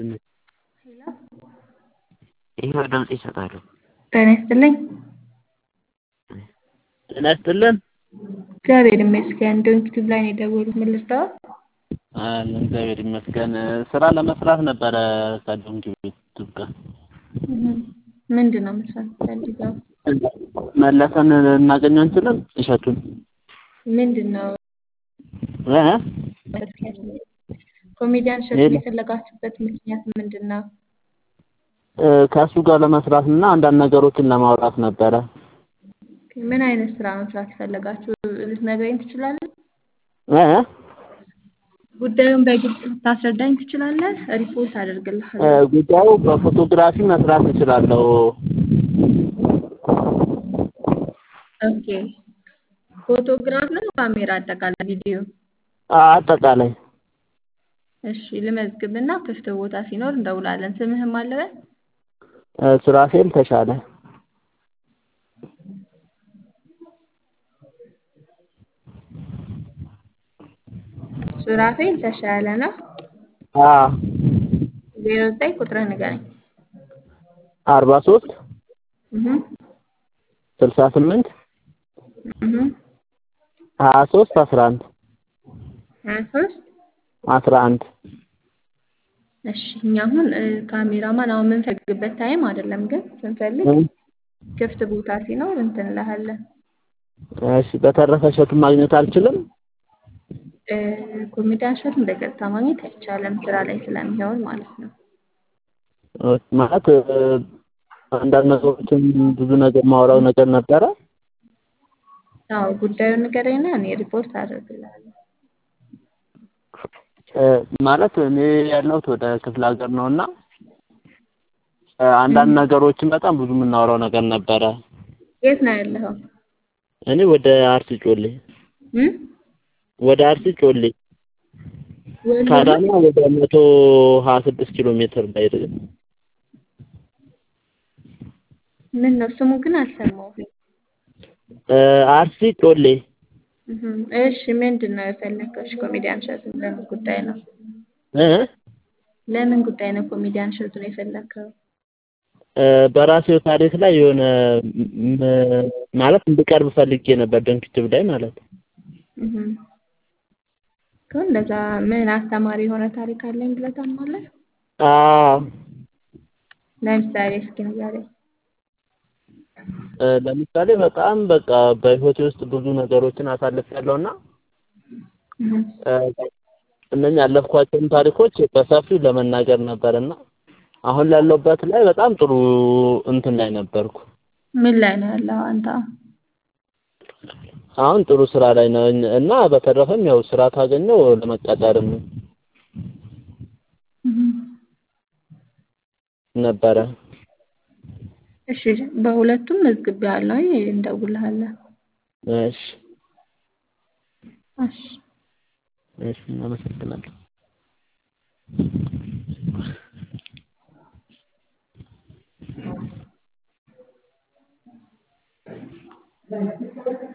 ይኸው ድምፅ ይሰጣሉ። ጤና ይስጥልኝ። ጤና ይስጥልን። እግዚአብሔር ይመስገን። ዶንኪ ቲዩብ ላይ ነው የደወሉት። ምን ልርዳዎት? አለን እግዚአብሔር ይመስገን። ስራ ለመስራት ነበረ ከዶንኪ ቲዩብ ጋር ምንድን ነው መስራት ፈልገው? መለሰን እናገኘው እንችልም እሸቱን ምንድን ነው እ ኮሜዲያን እሸቱን የፈለጋችሁበት ምክንያት ምንድን ነው? ከእሱ ጋር ለመስራት እና አንዳንድ ነገሮችን ለማውራት ነበረ። ምን አይነት ስራ መስራት የፈለጋችሁ ልትነግረኝ ትችላለህ? እ ጉዳዩን በግልጽ ልታስረዳኝ ትችላለህ? ሪፖርት አደርግልሃለሁ። ጉዳዩ በፎቶግራፊ መስራት እችላለሁ። ኦኬ ፎቶግራፍ ነው ካሜራ አጠቃላይ ቪዲዮ? አጠቃላይ እሺ ልመዝግብና ክፍት ቦታ ሲኖር እንደውላለን። ስምህም አለበል? ሱራፌል ተሻለ ሱራፌል ተሻለ ነው። አዎ ዜሮ ዘጠኝ ቁጥርህ ንገረኝ። አርባ ሶስት እህ ስልሳ ስምንት እህ ሀያ ሶስት አስራ አንድ ሀያ ሶስት አስራ አንድ እሺ እኛ አሁን ካሜራማን አሁን የምንፈልግበት ታይም አይደለም፣ ግን ስንፈልግ ክፍት ቦታ ሲኖር እንትን እንልሃለን። እሺ በተረፈ እሸቱን ማግኘት አልችልም? ኮሜዲያን እሸቱን በቀጥታ ማግኘት አይቻልም፣ ስራ ላይ ስለሚሆን ማለት ነው። ማለት አንዳንድ ነገሮችን ብዙ ነገር ማውራው ነገር ነበረ። አዎ ጉዳዩን ንገረኝና እኔ ሪፖርት አደርግልሃለሁ። ማለት እኔ ያለሁት ወደ ክፍለ ሀገር ነው እና አንዳንድ ነገሮችን በጣም ብዙ የምናወራው ነገር ነበረ። የት ነው ያለኸው? እኔ ወደ አርሲ ጮሌ እ ወደ አርሲ ጮሌ ወሎ ከአዳማ ወደ መቶ ሀያ ስድስት ኪሎ ሜትር ላይ ምን ነው ስሙ ግን አልሰማሁም። አርሲ ጮሌ እህ እሺ ምንድን ነው የፈለግከው? እሺ ኮሜዲያን እሸቱን ለምን ጉዳይ ነው? እ ለምን ጉዳይ ነው ኮሜዲያን እሸቱን የፈለግከው? በራሴው ታሪክ ላይ የሆነ ማለት እንድቀርብ ፈልጌ ነበር ዶንኪ ቲዩብ ላይ ማለት ነው። እህ እኮ እንደዛ ምን አስተማሪ የሆነ ታሪክ አለኝ ብለህ ታምናለህ? አዎ ለምሳሌ እስኪ ንገረኝ። ለምሳሌ በጣም በቃ በህይወቴ ውስጥ ብዙ ነገሮችን አሳልፌያለሁ እና እነኛ ያለፍኳቸውን ታሪኮች በሰፊው ለመናገር ነበር እና አሁን ላለሁበት ላይ በጣም ጥሩ እንትን ላይ ነበርኩ። ምን ላይ ነው ያለኸው አንተ? አሁን ጥሩ ስራ ላይ ነኝ እና በተረፈም ያው ስራ ካገኘው ለመቀጠርም ነበረ። እሺ በሁለቱም መዝግቤያለሁ። እንደውልሃለን። እሺ እሺ እሺ አመሰግናለሁ። Thank you.